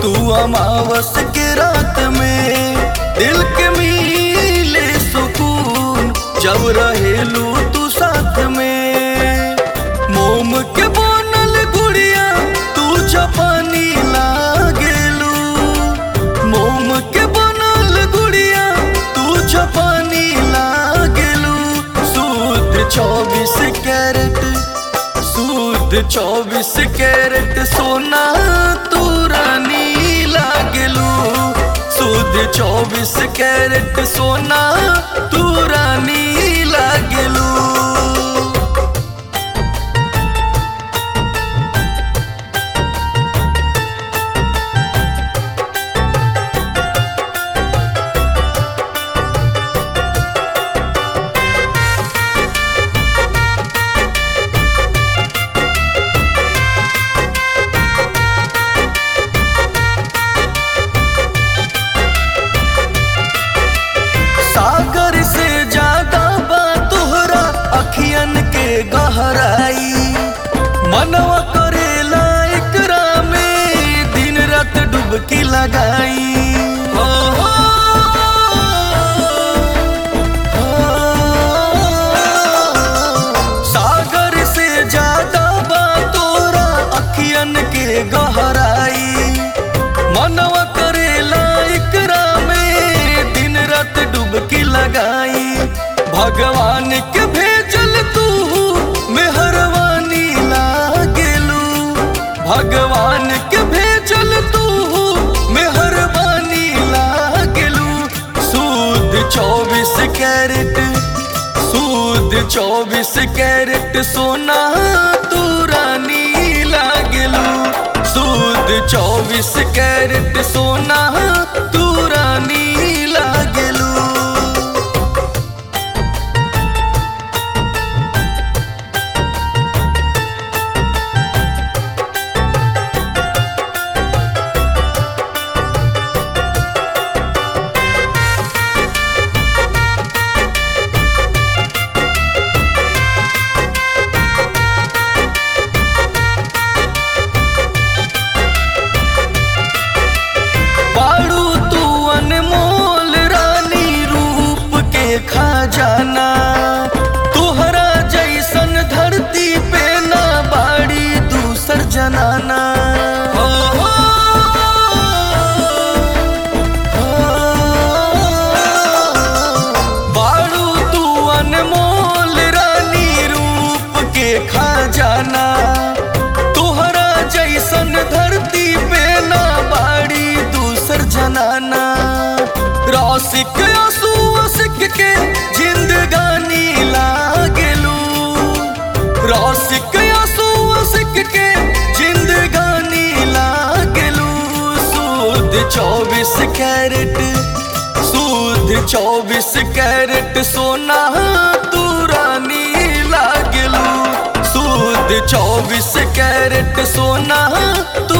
तू अमावस के रात में दिल के मिले सुकून जब रहेलू तू साथ में मोम के बनल गुड़िया तू जापानी लागेलू मोम के बनल गुड़िया तू जापानी लागेलू सूद चौबीस कैरेट सूद चौबीस कैरेट सोना तू रानी लागेलू सूद चौबीस कैरेट सोना तू रानी लागेलू सागर से ज्यादा बा तोहरा अखियन के गहराई मनवा करेला एकरा में दिन रात डुबकी लगाई हो, हो, हो। सागर से ज्यादा बा तोरा अखियन के गहराई मनवा करेला एकरा में दिन रात डुबकी लगाई भगवान के भेजल तू मेहरबानी लागेलू भगवान के भेजल तू मेहरबानी लागेलू सूद चौबीस कैरेट सूद चौबीस कैरेट सोना तू रानी लागेलू सूद चौबीस कैरेट सोना तू रानी लागेलू बाड़ू तू अनमोल रानी रूप के खजाना तोहरा जैसन धरती पे ना बाड़ी दूसर जनाना हो, हो, हो। बाड़ू तू अनमोल रानी रूप के खजाना तोहरा जैसन धरती पे ना बाड़ी दूसर जनाना रौसिक आंसू सिक के जिंदगानी लागेलू रौसिक आंसू सिक के जिंदगानी लागेलू सूद चौबीस कैरेट सूद चौबीस कैरेट सोना तू रानी लागेलू सूद चौबीस कैरेट सोना तू